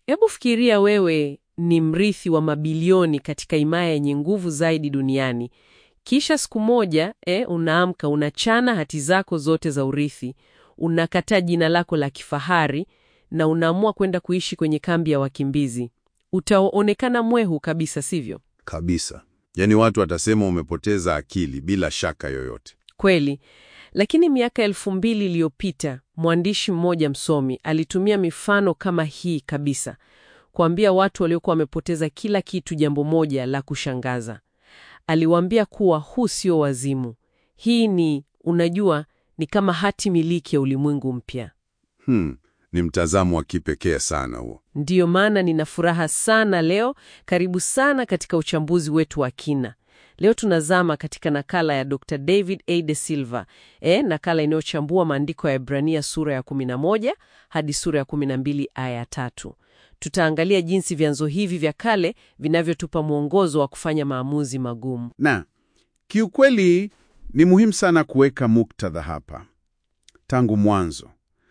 Hebu fikiria wewe ni mrithi wa mabilioni katika himaya yenye nguvu zaidi duniani. Kisha siku moja eh, unaamka unachana hati zako zote za urithi, unakataa jina lako la kifahari na unaamua kwenda kuishi kwenye kambi ya wakimbizi. Utaonekana mwehu kabisa, sivyo? Kabisa. Yaani watu watasema umepoteza akili bila shaka yoyote. Kweli. Lakini miaka elfu mbili iliyopita mwandishi mmoja msomi alitumia mifano kama hii kabisa kuambia watu waliokuwa wamepoteza kila kitu jambo moja la kushangaza. Aliwaambia kuwa huu sio wazimu. Hii ni, unajua, ni kama hati miliki ya ulimwengu mpya. Hmm, ni mtazamo wa kipekee sana huo. Ndiyo maana nina furaha sana leo. Karibu sana katika uchambuzi wetu wa kina. Leo tunazama katika nakala ya Dr. David A. De Silva, e, nakala inayochambua maandiko ya Ibrania sura ya 11 hadi sura ya 12 aya ya tatu. Tutaangalia jinsi vyanzo hivi vya kale vinavyotupa mwongozo wa kufanya maamuzi magumu. Na kiukweli ni muhimu sana kuweka muktadha hapa tangu mwanzo.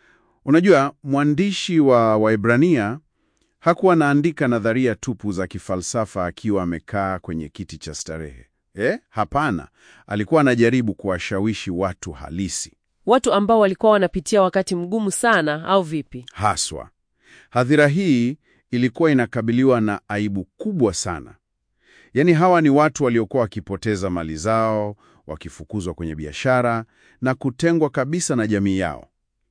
Unajua, mwandishi wa Waebrania hakuwa anaandika nadharia tupu za kifalsafa akiwa amekaa kwenye kiti cha starehe. Eh, hapana, alikuwa anajaribu kuwashawishi watu halisi Watu ambao walikuwa wanapitia wakati mgumu sana, au vipi? haswa. Hadhira hii ilikuwa inakabiliwa na aibu kubwa sana. Yaani hawa ni watu waliokuwa wakipoteza mali zao, wakifukuzwa kwenye biashara na kutengwa kabisa na jamii yao.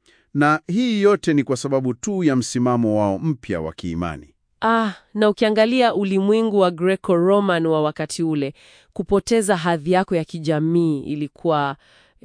Na hii yote ni kwa sababu tu ya msimamo wao mpya wa kiimani. Ah, na ukiangalia ulimwengu wa Greco-Roman wa wakati ule, kupoteza hadhi yako ya kijamii ilikuwa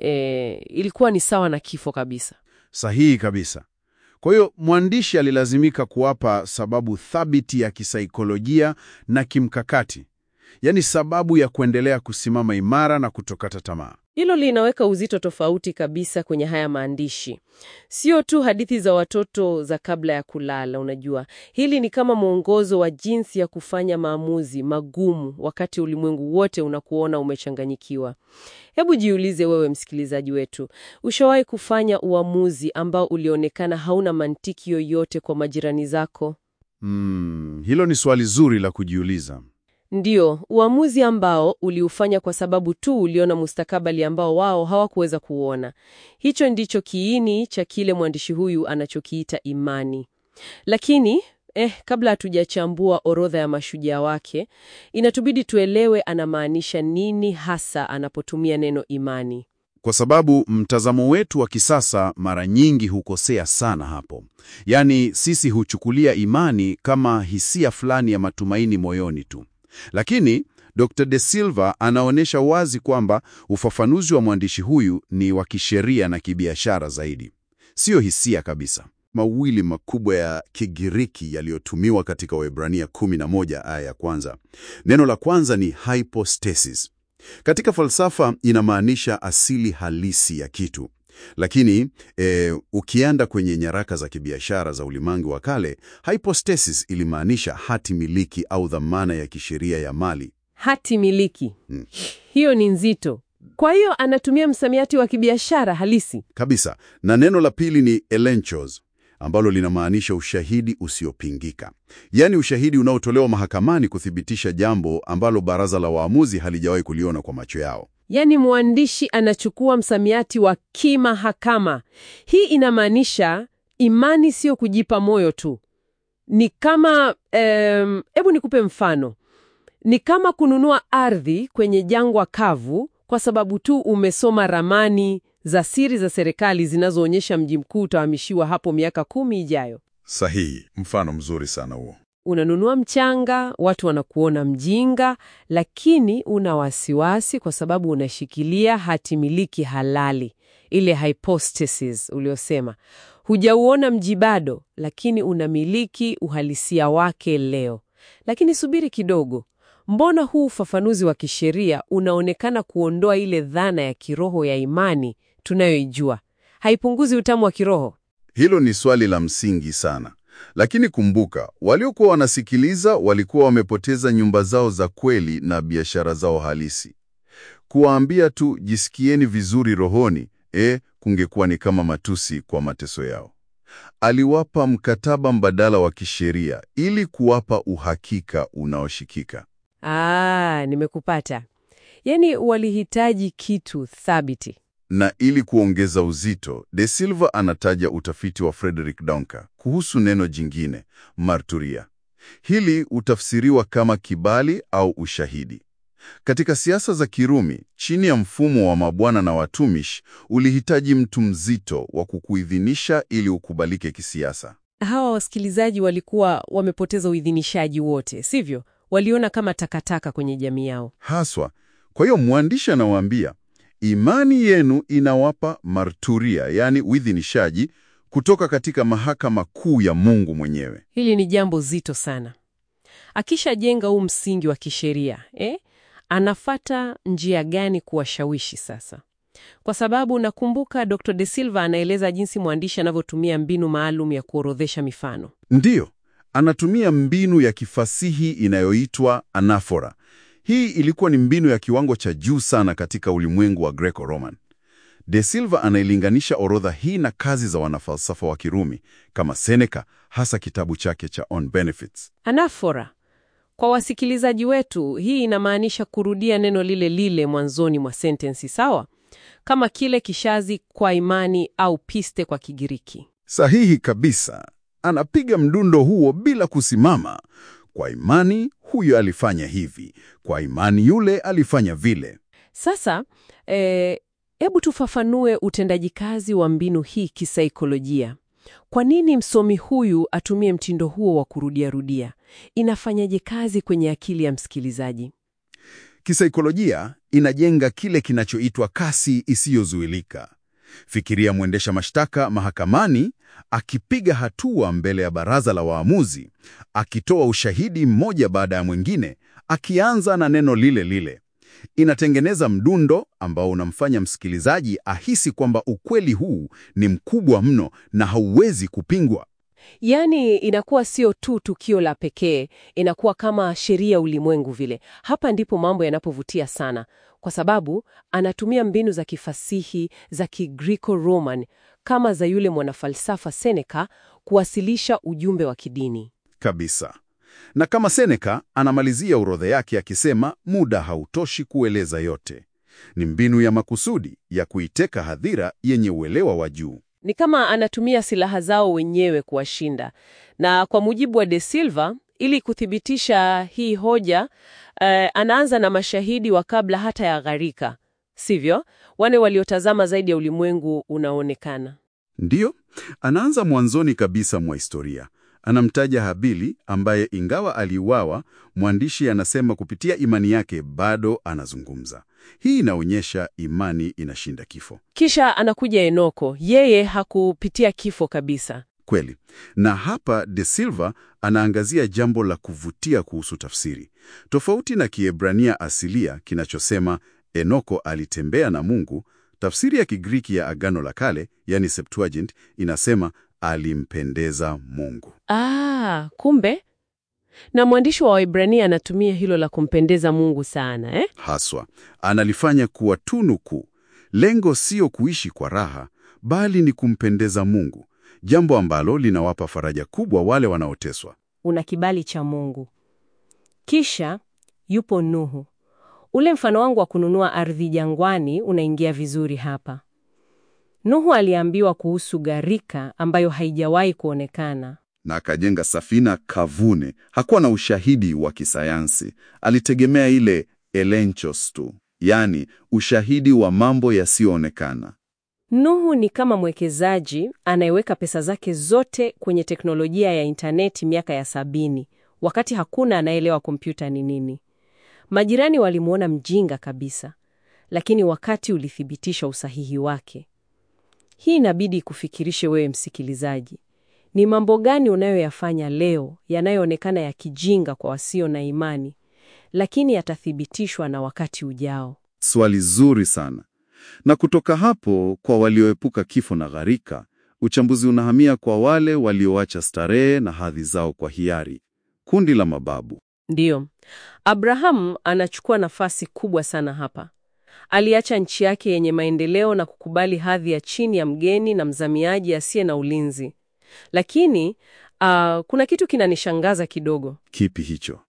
eh, ilikuwa ni sawa na kifo kabisa. Sahihi kabisa. Kwa hiyo mwandishi alilazimika kuwapa sababu thabiti ya kisaikolojia na kimkakati, yaani sababu ya kuendelea kusimama imara na kutokata tamaa. Hilo linaweka uzito tofauti kabisa kwenye haya maandishi. Sio tu hadithi za watoto za kabla ya kulala, unajua. Hili ni kama mwongozo wa jinsi ya kufanya maamuzi magumu wakati ulimwengu wote unakuona umechanganyikiwa. Hebu jiulize wewe msikilizaji wetu, ushawahi kufanya uamuzi ambao ulionekana hauna mantiki yoyote kwa majirani zako? Mm, hilo ni swali zuri la kujiuliza. Ndiyo, uamuzi ambao uliufanya kwa sababu tu uliona mustakabali ambao wao hawakuweza kuona. Hicho ndicho kiini cha kile mwandishi huyu anachokiita imani. Lakini eh, kabla hatujachambua orodha ya mashujaa wake, inatubidi tuelewe anamaanisha nini hasa anapotumia neno imani. Kwa sababu mtazamo wetu wa kisasa mara nyingi hukosea sana hapo. Yaani sisi huchukulia imani kama hisia fulani ya matumaini moyoni tu. Lakini Dr. De Silva anaonyesha wazi kwamba ufafanuzi wa mwandishi huyu ni wa kisheria na kibiashara zaidi. Siyo hisia kabisa. Mawili makubwa ya Kigiriki yaliyotumiwa katika Waebrania 11 aya ya kwanza. Neno la kwanza ni hypostasis. Katika falsafa inamaanisha asili halisi ya kitu. Lakini e, ukienda kwenye nyaraka za kibiashara za ulimwengu wa kale, hypostasis ilimaanisha hati miliki au dhamana ya kisheria ya mali. Hati miliki. Hmm. Hiyo ni nzito. Kwa hiyo anatumia msamiati wa kibiashara halisi. Kabisa. Na neno la pili ni elenchos ambalo linamaanisha ushahidi usiopingika, yaani ushahidi unaotolewa mahakamani kuthibitisha jambo ambalo baraza la waamuzi halijawahi kuliona kwa macho yao. Yaani mwandishi anachukua msamiati wa kimahakama. Hii inamaanisha imani sio kujipa moyo tu. Ni kama em, hebu nikupe mfano. Ni kama kununua ardhi kwenye jangwa kavu kwa sababu tu umesoma ramani za siri za serikali zinazoonyesha mji mkuu utahamishiwa hapo miaka kumi ijayo. Sahihi, mfano mzuri sana huo. Unanunua mchanga, watu wanakuona mjinga, lakini una wasiwasi kwa sababu unashikilia hati miliki halali, ile hypostasis uliosema. Hujauona mji bado, lakini unamiliki uhalisia wake leo. Lakini subiri kidogo, mbona huu ufafanuzi wa kisheria unaonekana kuondoa ile dhana ya kiroho ya imani tunayoijua? Haipunguzi utamu wa kiroho? Hilo ni swali la msingi sana. Lakini kumbuka, waliokuwa wanasikiliza walikuwa wamepoteza nyumba zao za kweli na biashara zao halisi. Kuwaambia tu jisikieni vizuri rohoni, eh, kungekuwa ni kama matusi kwa mateso yao. Aliwapa mkataba mbadala wa kisheria ili kuwapa uhakika unaoshikika. Ah, nimekupata. Yaani walihitaji kitu thabiti. Na ili kuongeza uzito, De Silva anataja utafiti wa Frederick Donker kuhusu neno jingine, marturia. Hili utafsiriwa kama kibali au ushahidi. Katika siasa za Kirumi, chini ya mfumo wa mabwana na watumishi, ulihitaji mtu mzito wa kukuidhinisha ili ukubalike kisiasa. Hawa wasikilizaji walikuwa wamepoteza uidhinishaji wote, sivyo? Waliona kama takataka kwenye jamii yao. Haswa. Kwa hiyo mwandishi anawaambia, imani yenu inawapa marturia, yaani uidhinishaji kutoka katika mahakama kuu ya Mungu mwenyewe. Hili ni jambo zito sana. Akishajenga huu msingi wa kisheria eh, anafata njia gani kuwashawishi sasa? Kwa sababu nakumbuka Dr. De Silva anaeleza jinsi mwandishi anavyotumia mbinu maalum ya kuorodhesha mifano. Ndiyo, anatumia mbinu ya kifasihi inayoitwa anafora. Hii ilikuwa ni mbinu ya kiwango cha juu sana katika ulimwengu wa Greco-Roman. De Silva anailinganisha orodha hii na kazi za wanafalsafa wa Kirumi kama Seneca, hasa kitabu chake cha On Benefits. Anafora, kwa wasikilizaji wetu, hii inamaanisha kurudia neno lile lile mwanzoni mwa sentensi, sawa? Kama kile kishazi kwa imani au piste kwa Kigiriki. Sahihi kabisa. Anapiga mdundo huo bila kusimama. Kwa imani huyo alifanya hivi, kwa imani yule alifanya vile. Sasa hebu tufafanue utendaji kazi wa mbinu hii kisaikolojia. Kwa nini msomi huyu atumie mtindo huo wa kurudiarudia? Inafanyaje kazi kwenye akili ya msikilizaji? Kisaikolojia inajenga kile kinachoitwa kasi isiyozuilika. Fikiria mwendesha mashtaka mahakamani akipiga hatua mbele ya baraza la waamuzi, akitoa ushahidi mmoja baada ya mwingine, akianza na neno lile lile. Inatengeneza mdundo ambao unamfanya msikilizaji ahisi kwamba ukweli huu ni mkubwa mno na hauwezi kupingwa. Yaani inakuwa sio tu tukio la pekee, inakuwa kama sheria ulimwengu vile. Hapa ndipo mambo yanapovutia sana, kwa sababu anatumia mbinu za kifasihi za Kigreco-Roman kama za yule mwanafalsafa Seneca kuwasilisha ujumbe wa kidini kabisa. Na kama Seneca anamalizia orodha yake akisema, muda hautoshi kueleza yote. Ni mbinu ya makusudi ya kuiteka hadhira yenye uelewa wa juu. ni kama anatumia silaha zao wenyewe kuwashinda. Na kwa mujibu wa De Silva, ili kuthibitisha hii hoja eh, anaanza na mashahidi wa kabla hata ya gharika, sivyo? Wale waliotazama zaidi ya ulimwengu unaonekana. Ndiyo, anaanza mwanzoni kabisa mwa historia. Anamtaja Habili ambaye ingawa aliuawa, mwandishi anasema kupitia imani yake bado anazungumza. Hii inaonyesha imani inashinda kifo. Kisha anakuja Enoko, yeye hakupitia kifo kabisa. Kweli. Na hapa De Silva anaangazia jambo la kuvutia kuhusu tafsiri. Tofauti na Kiebrania asilia kinachosema Enoko alitembea na Mungu, tafsiri ya Kigiriki ya Agano la Kale, yani Septuagint, inasema alimpendeza Mungu. Ah, kumbe na mwandishi wa Waebrania anatumia hilo la kumpendeza Mungu sana eh? Haswa, analifanya kuwa tunu kuu. Lengo sio kuishi kwa raha, bali ni kumpendeza Mungu, jambo ambalo linawapa faraja kubwa wale wanaoteswa. Una kibali cha Mungu. Kisha yupo Nuhu. Ule mfano wangu wa kununua ardhi jangwani unaingia vizuri hapa. Nuhu aliambiwa kuhusu gharika ambayo haijawahi kuonekana. na akajenga safina kavune. Hakuwa na ushahidi wa kisayansi, alitegemea ile elenchos tu, yaani ushahidi wa mambo yasiyoonekana. Nuhu ni kama mwekezaji anayeweka pesa zake zote kwenye teknolojia ya intaneti miaka ya sabini, wakati hakuna anayeelewa kompyuta ni nini. Majirani walimwona mjinga kabisa, lakini wakati ulithibitisha usahihi wake. Hii inabidi kufikirishe wewe msikilizaji. Ni mambo gani unayoyafanya leo yanayoonekana ya kijinga kwa wasio na imani, lakini yatathibitishwa na wakati ujao? Swali zuri sana. Na kutoka hapo, kwa walioepuka kifo na gharika, uchambuzi unahamia kwa wale walioacha starehe na hadhi zao kwa hiari, kundi la mababu. Ndiyo, Abrahamu anachukua nafasi kubwa sana hapa. Aliacha nchi yake yenye maendeleo na kukubali hadhi ya chini ya mgeni na mzamiaji asiye na ulinzi. Lakini ah, kuna kitu kinanishangaza kidogo. Kipi hicho?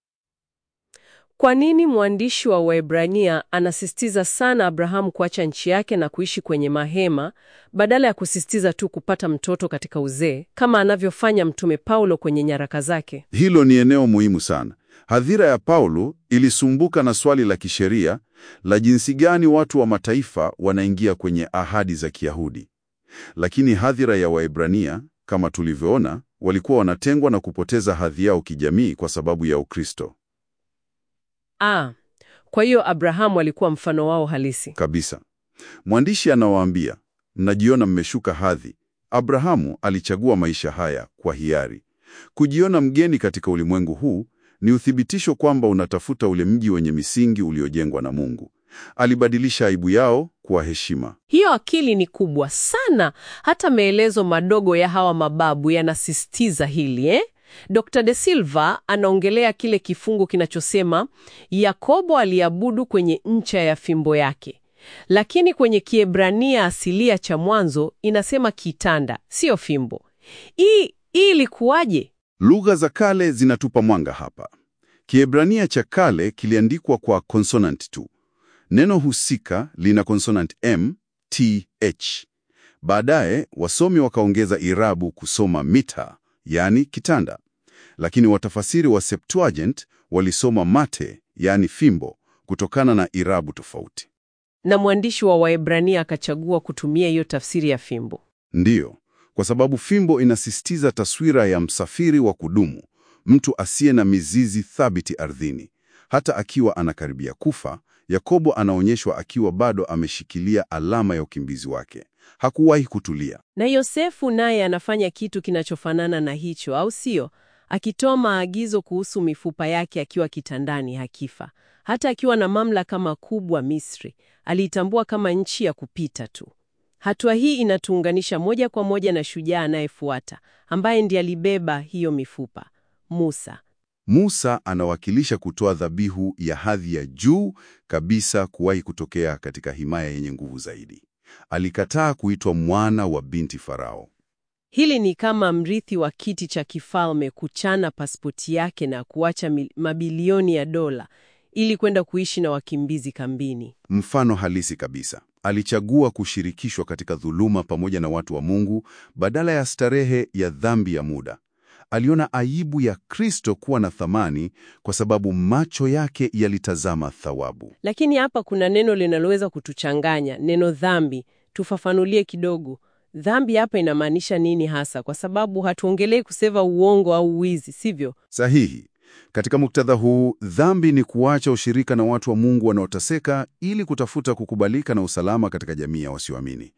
Kwa nini mwandishi wa Waebrania anasisitiza sana Abrahamu kuacha nchi yake na kuishi kwenye mahema badala ya kusisitiza tu kupata mtoto katika uzee kama anavyofanya Mtume Paulo kwenye nyaraka zake? Hilo ni eneo muhimu sana. Hadhira ya Paulo ilisumbuka na swali la kisheria la jinsi gani watu wa mataifa wanaingia kwenye ahadi za Kiyahudi. Lakini hadhira ya Waebrania, kama tulivyoona, walikuwa wanatengwa na kupoteza hadhi yao kijamii kwa sababu ya Ukristo. Ah, kwa hiyo Abrahamu alikuwa mfano wao halisi. Kabisa. Mwandishi anawaambia, mnajiona mmeshuka hadhi. Abrahamu alichagua maisha haya kwa hiari. Kujiona mgeni katika ulimwengu huu ni uthibitisho kwamba unatafuta ule mji wenye misingi uliojengwa na Mungu. Alibadilisha aibu yao kuwa heshima. Hiyo akili ni kubwa sana. Hata maelezo madogo ya hawa mababu yanasisitiza hili eh? Dr. De Silva anaongelea kile kifungu kinachosema Yakobo aliabudu kwenye ncha ya fimbo yake, lakini kwenye Kiebrania asilia cha mwanzo inasema kitanda, siyo fimbo. Hii hii ilikuwaje? Lugha za kale zinatupa mwanga hapa. Kiebrania cha kale kiliandikwa kwa consonant tu. Neno husika lina consonant m, t, h. Baadaye wasomi wakaongeza irabu kusoma mita, yaani kitanda. Lakini watafasiri wa Septuagint walisoma mate, yaani fimbo, kutokana na irabu tofauti. Na mwandishi wa Waebrania akachagua kutumia hiyo tafsiri ya fimbo. Ndiyo, kwa sababu fimbo inasisitiza taswira ya msafiri wa kudumu, mtu asiye na mizizi thabiti ardhini. Hata akiwa anakaribia kufa, Yakobo anaonyeshwa akiwa bado ameshikilia alama ya ukimbizi wake. Hakuwahi kutulia. Na Yosefu naye anafanya kitu kinachofanana na hicho, au sio? Akitoa maagizo kuhusu mifupa yake akiwa kitandani hakifa. Hata akiwa na mamlaka makubwa Misri, aliitambua kama nchi ya kupita tu. Hatua hii inatuunganisha moja kwa moja na shujaa anayefuata, ambaye ndiye alibeba hiyo mifupa, Musa. Musa anawakilisha kutoa dhabihu ya hadhi ya juu kabisa kuwahi kutokea katika himaya yenye nguvu zaidi. Alikataa kuitwa mwana wa binti Farao. Hili ni kama mrithi wa kiti cha kifalme kuchana pasipoti yake na kuacha mil- mabilioni ya dola ili kwenda kuishi na wakimbizi kambini. Mfano halisi kabisa. Alichagua kushirikishwa katika dhuluma pamoja na watu wa Mungu badala ya starehe ya dhambi ya muda. Aliona aibu ya Kristo kuwa na thamani kwa sababu macho yake yalitazama thawabu. Lakini hapa kuna neno linaloweza kutuchanganya, neno dhambi. Tufafanulie kidogo. Dhambi hapa inamaanisha nini hasa? Kwa sababu hatuongelei kuseva uongo au wizi, sivyo? Sahihi. Katika muktadha huu, dhambi ni kuacha ushirika na watu wa Mungu wanaoteseka ili kutafuta kukubalika na usalama katika jamii ya wasioamini.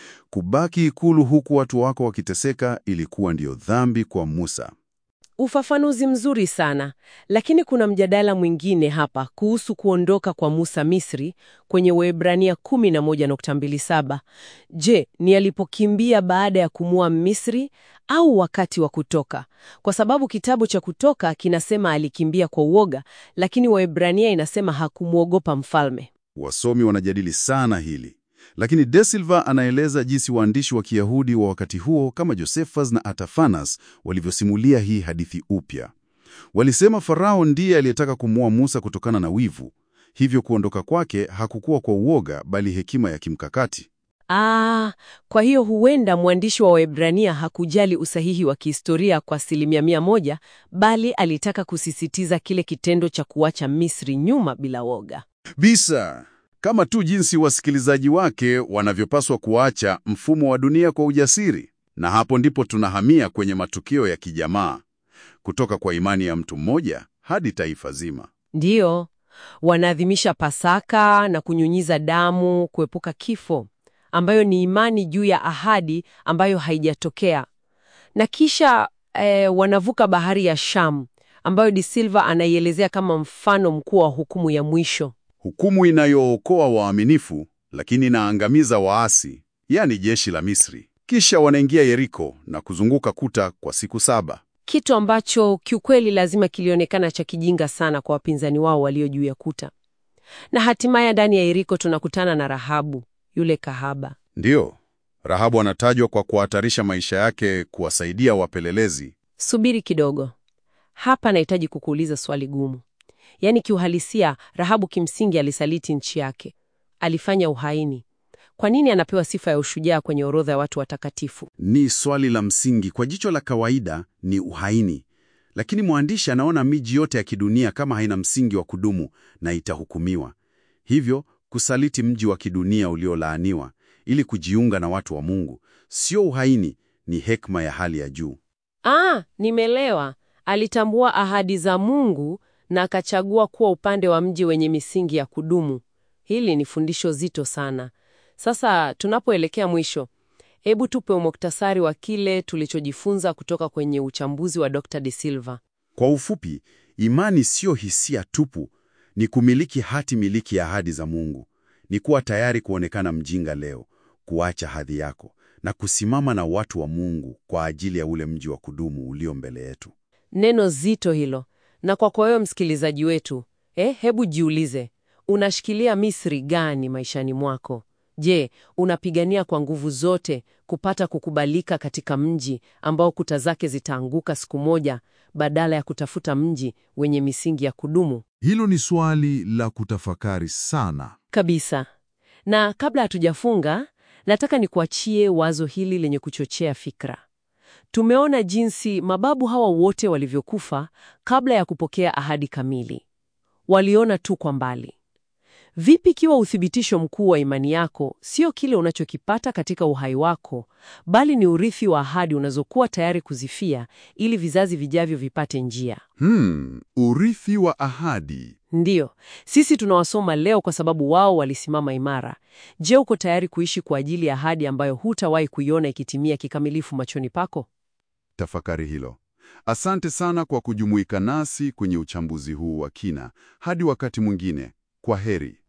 Kubaki ikulu huku watu wako wakiteseka ilikuwa ndiyo dhambi kwa Musa. Ufafanuzi mzuri sana, lakini kuna mjadala mwingine hapa kuhusu kuondoka kwa Musa Misri kwenye Waebrania 11.27. Je, ni alipokimbia baada ya kumua Misri au wakati wa kutoka? Kwa sababu kitabu cha Kutoka kinasema alikimbia kwa uoga, lakini Waebrania inasema hakumwogopa mfalme. Wasomi wanajadili sana hili, lakini De Silva anaeleza jinsi waandishi wa Kiyahudi wa wakati huo kama Josephus na Atafanas walivyosimulia hii hadithi upya. Walisema Farao ndiye aliyetaka kumua Musa kutokana na wivu, hivyo kuondoka kwake hakukuwa kwa uoga, bali hekima ya kimkakati. Ah, kwa hiyo huenda mwandishi wa Waebrania hakujali usahihi wa kihistoria kwa asilimia mia moja, bali alitaka kusisitiza kile kitendo cha kuacha Misri nyuma bila woga. Bisa kama tu jinsi wasikilizaji wake wanavyopaswa kuacha mfumo wa dunia kwa ujasiri. Na hapo ndipo tunahamia kwenye matukio ya kijamaa, kutoka kwa imani ya mtu mmoja hadi taifa zima. Ndiyo, wanaadhimisha Pasaka na kunyunyiza damu kuepuka kifo, ambayo ni imani juu ya ahadi ambayo haijatokea. Na kisha eh, wanavuka bahari ya Shamu, ambayo De Silva anaielezea kama mfano mkuu wa hukumu ya mwisho. Hukumu inayookoa waaminifu lakini inaangamiza waasi, yaani jeshi la Misri. Kisha wanaingia Yeriko na kuzunguka kuta kwa siku saba. kitu ambacho kiukweli lazima kilionekana cha kijinga sana kwa wapinzani wao walio juu ya kuta. Na hatimaye ndani ya Yeriko tunakutana na Rahabu, yule kahaba. Ndiyo, Rahabu anatajwa kwa kuhatarisha maisha yake kuwasaidia wapelelezi. Subiri kidogo. Hapa nahitaji kukuuliza swali gumu. Yaani kiuhalisia, Rahabu kimsingi alisaliti nchi yake, alifanya uhaini. Kwa nini anapewa sifa ya ushujaa kwenye orodha ya watu watakatifu? Ni swali la msingi. Kwa jicho la kawaida ni uhaini, lakini mwandishi anaona miji yote ya kidunia kama haina msingi wa kudumu na itahukumiwa. Hivyo kusaliti mji wa kidunia uliolaaniwa ili kujiunga na watu wa Mungu sio uhaini, ni hekima ya hali ya juu. Ah, nimelewa. Alitambua ahadi za Mungu na akachagua kuwa upande wa mji wenye misingi ya kudumu. Hili ni fundisho zito sana. Sasa tunapoelekea mwisho, hebu tupe umuktasari wa kile tulichojifunza kutoka kwenye uchambuzi wa Dr. De Silva. Kwa ufupi, imani siyo hisia tupu, ni kumiliki hati miliki ya ahadi za Mungu. Ni kuwa tayari kuonekana mjinga leo, kuacha hadhi yako na kusimama na watu wa Mungu kwa ajili ya ule mji wa kudumu ulio mbele yetu. Neno zito hilo. Na kwako wewe msikilizaji wetu, eh, hebu jiulize, unashikilia Misri gani maishani mwako? Je, unapigania kwa nguvu zote kupata kukubalika katika mji ambao kuta zake zitaanguka siku moja badala ya kutafuta mji wenye misingi ya kudumu? Hilo ni swali la kutafakari sana. Kabisa. Na kabla hatujafunga, nataka nikuachie wazo hili lenye kuchochea fikra. Tumeona jinsi mababu hawa wote walivyokufa kabla ya kupokea ahadi kamili. Waliona tu kwa mbali. Vipi ikiwa uthibitisho mkuu wa imani yako sio kile unachokipata katika uhai wako, bali ni urithi wa ahadi unazokuwa tayari kuzifia ili vizazi vijavyo vipate njia? Hmm, urithi wa ahadi. Ndiyo, sisi tunawasoma leo kwa sababu wao walisimama imara. Je, uko tayari kuishi kwa ajili ya ahadi ambayo hutawahi kuiona ikitimia kikamilifu machoni pako? Tafakari hilo. Asante sana kwa kujumuika nasi kwenye uchambuzi huu wa kina. Hadi wakati mwingine, kwa heri.